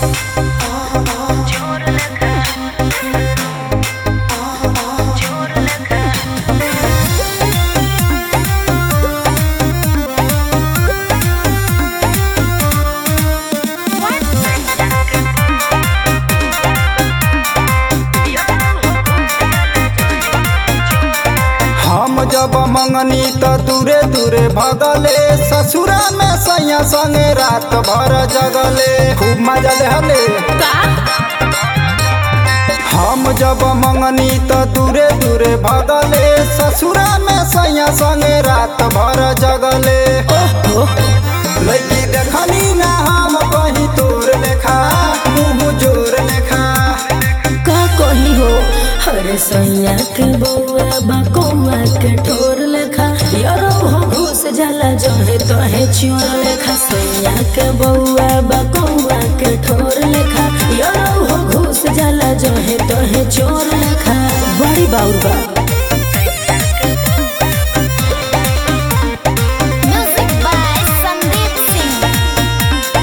हम जब मंगनी त दूरे दूरे भगले ससुरा में सैया संगे रात भर जगले खूब मजा लेहले हम जब मंगनी त दूरे दूरे भगले ससुरा में सैया संगे रात भर जगले लड़की देखनी ना हम कहीं तोर लेखा मुँह जोर लेखा का कही हो हरे सैया के बउआ बकौआ के ठोर लेखा यारो हो घुस जाला जहे तहे चोर लेखा सैया के बउआ बकौआ के ठोर लेखा यारो हो घुस जाला जहे तहे चोर लेखा बड़ी बाउर बा Music by Sandeep Singh.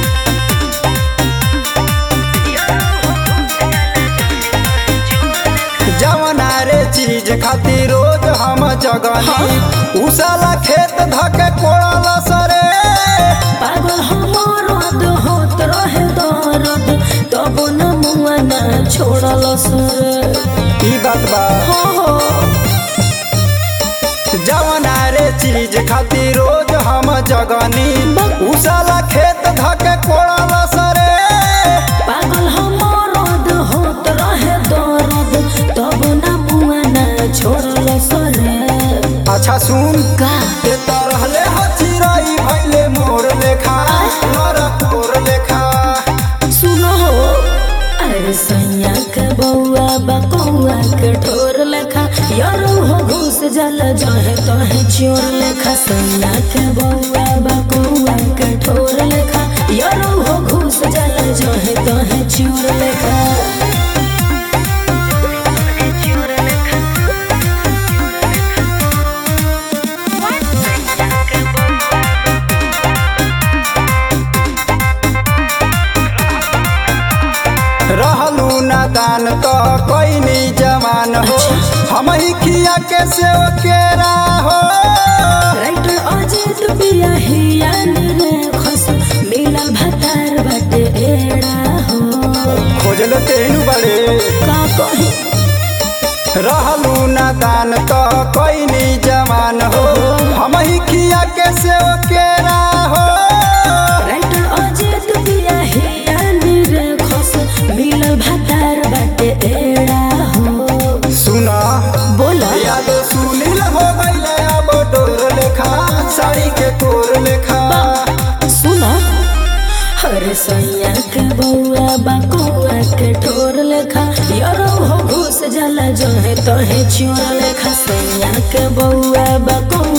जवना रे चीज खातिर रोज हम जगनी उसाला खेत धके कोड़ल सरे पागल हमर रद होत रहे दर्द तब न मुआ ना छोड़ल सर ई बात बा हो हो जवना रे चीज खातिर रोज हम जगनी उसाला खेत धके कोड़ल सरे पागल हमर रद होत रहे दर्द तब न मुआ ना छोड़ल सर अच्छा सुन का ते तो रहले ह चिरई भइले मोर लेखा नर कोर लेखा सुनो हो अरे सैया के बउआ बकौआ के ठोर लेखा यारो हो घुस जल जहे तहे चोर लेखा सैया के बउआ बकौआ के ठोर लेखा यारो हो घुस जल जहे तहे चोर लेखा रहलू नादान तो कैनी जवान हो हम ही खिया के से केरा हो राइटर अजित बिया हिया रे खस मिलल भतार बाटे एड़ा हो खोजल तेनु बड़े का कही रहलू नादान तो कैनी जवान हो हम ही खिया के से केरा हो राइटर अजित बिया हिया रे खस मिलल भतार बाटे एड़ा हो सुना बोला याद सुनील हो गईले अब डोर लेखा साड़ी के कोर लेखा सुना हरे सैया के बउआ बकौआ के ठोर लेखा यारो हो घुस जाला जहे तहे चोर लेखा सैया के बउआ बकौआ